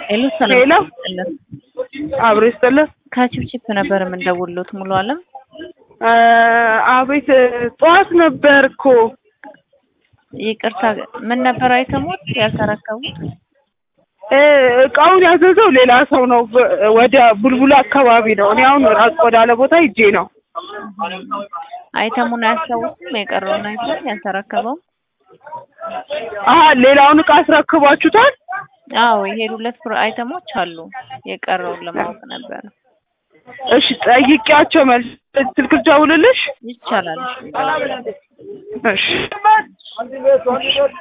ሄሎ ሄሎ ሰላም ይስጥልን። አብሮ ይስጥልን። ከቺፕቺፕ ነበር የምንደውልዎት ሙሉ አለም። አ፣ አቤት ጠዋት ነበር እኮ ይቅርታ ምን ነበር አይተሙት ያልተረከቡት? እ፣ እቃውን ያዘዘው ሌላ ሰው ነው። በ- ወደ ቡልቡላ አካባቢ ነው። እኔ አሁን ራቅ ወዳለ ቦታ ሂጄ ነው። አይተሙን አያስታውሱም? የቀረውን አይተም ያልተረከበው? አሀ ሌላውን እቃ አስረክቧችሁታል? አዎ የሄዱለት ፍር አይተሞች አሉ። የቀረውን ለማወቅ ነበር። እሺ ጠይቄያቸው መልስ ስልክ ልደውልልሽ? ይቻላል። እሺ